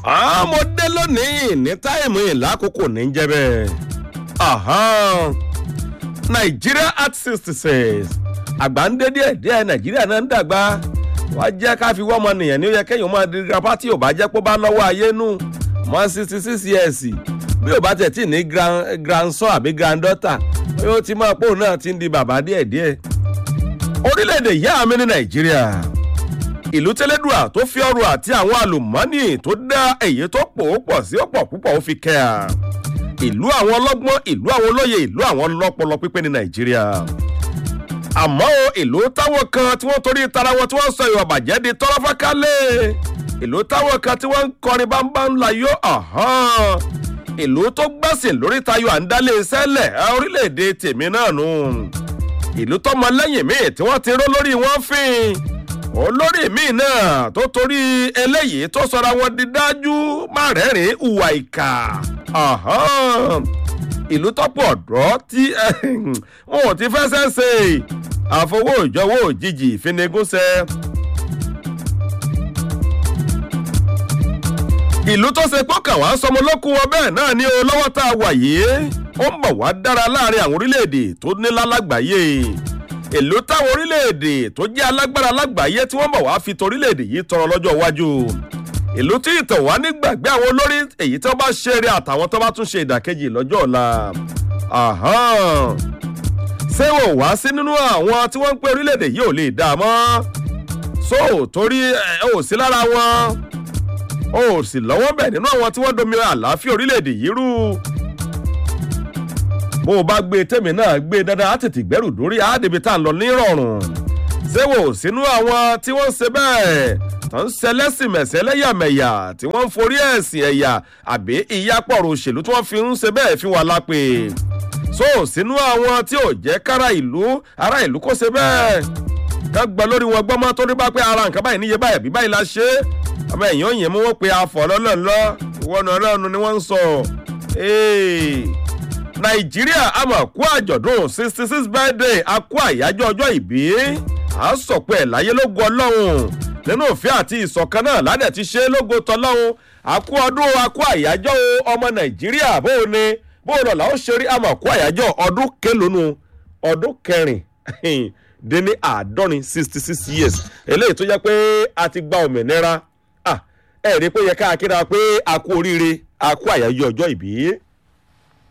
ọmọdé lónìí ní táìmù ìlàkókò ní jẹ́ bẹ́ẹ̀. nàìjíríà at sixty six àgbà ń dé díẹ̀ díẹ̀ nàìjíríà náà ń dàgbà wá jẹ́ ká fi wọ́n ọmọ nìyẹn ní ó yẹ kéèyàn máa di grandpa tí ò bá jẹ́ pé ó bá lọ́wọ́ ayé nù mọ́ sixty six years bí ò bá tẹ̀ tí ní grandson àbí granddaughter ó ti máa pòun náà ti ń di bàbá díẹ̀ díẹ̀ orílẹ̀-èdè yá mi ní nàìjíríà ìlú tẹ́lẹ́dùà tó fi ọrọ̀ àti àwọn àlùmọ́nì tó dá èyí tó pò ó pọ̀ sí ọ̀pọ̀ púpọ̀ ó fi kẹ́ à ìlú àwọn ọlọ́gbọ́n ìlú àwọn olóye ìlú àwọn ọlọ́pọlọ pípé ní nàìjíríà àmọ́ ìlú táwọn kan tí wọ́n torí tara wọn tí wọ́n sọ ìwà bàjẹ́ di tọ́lọ́fákálẹ̀ ìlú táwọn kan tí wọ́n ń kọrin bámbá ńlá yó ìlú tó gbẹ̀sìn lórí tayọ àǹdálé sẹ́lẹ̀ orílẹ̀-èdè tèmi náà nù ìlú tọmọ lẹ́yìn míì tí wọ́n ti ró lórí wọn fín olórí míì náà tó torí eléyìí tó sọra wọn di dájú má rẹ́rìn ìwà ìkà ìlú tọ́pọ̀ ọ̀dọ́ tí wọn ò ti fẹsẹ̀ ṣe àfọwọ́ ìjọwọ́ òjijì ìfinigúnṣẹ́. ìlú tó ṣe pọ́kàn wá sọmọ lókun wọn bẹ́ẹ̀ náà ni o lọ́wọ́ tá a wà yìí ó ń bọ̀ wá dára láàrin àwọn orílẹ̀-èdè tó nílá lágbàáyé ìlú táwọn orílẹ̀-èdè tó jẹ́ alágbára lágbàáyé tí wọ́n bọ̀ wá fi torílẹ̀-èdè yìí tọrọ lọ́jọ́ iwájú ìlú tí ìtàn wá nígbàgbé àwọn olórí èyí tí wọ́n bá ṣe eré àtàwọn tó bá tún ṣe ìdàkejì lọ́jọ́ ọ̀la ṣé wò wá sí nínú àwọn tí wọ́n ń pé orílẹ̀-èdè yìí ò lè dá a mọ́ so torí ò sí lára wọn ò sì lọ́wọ́ bẹ̀ nínú àwọn tí wọ́n domi àlàáfíà orílẹ̀-èdè yìí rú bó o bá gbé tèmi náà gbé dandan á tètè gbẹ́rù dórí àádébi tá à ń lọ nírọ̀rùn ṣé wò sínú àwọn tí wọ́n ń ṣe bẹ́ẹ̀ tó ń ṣẹlẹ́sìn mẹ̀sẹ̀ lẹ́yàmẹ̀yà tí wọ́n ń forí ẹ̀sìn ẹ̀yà àbí ìyápọ̀rọ̀ òṣèlú tí wọ́n fi ń ṣe bẹ́ẹ̀ fi wà lápè so sínú àwọn tí ò jẹ́ kára ìlú ara ìlú kó ṣe bẹ́ẹ̀ ká gbọ́ lórí wọn gbọ́mọ́ tó ní bá pé ara nǹkan báyìí níye báyìí bí báyìí la ṣe é ọmọ ẹ̀yìn òyìn mú wọn pe afọ̀ lọ́lọ́lọ́ ìwọ́nà ọlọ́run ni wọ́n ń sọ nàìjíríà àmọ̀ kú àjọ̀dún sixty six birthday a kú àyájọ́ ọjọ́ ìbí à ń sọ̀pọ̀ ẹ̀ láyé lógo ọlọ́run nínú òfin àti ìṣọ̀kan náà ládẹ̀ ti ṣe lógo tọ́lọ́run a kú ọdún a kú àyájọ́ ọmọ nàìjíríà bó o ní bó o lọ́la ó ṣe rí àmọ̀ kú àyájọ́ ọdún kélónú ọdún kẹrin dín ní àádọ́rin sixty six years eléyìí tó jẹ́ pé a ti gba òmìnira ẹ̀ rí pé yẹ ká kíra pé a kú oríire a kú àyájọ́ ọjọ́ ìbí.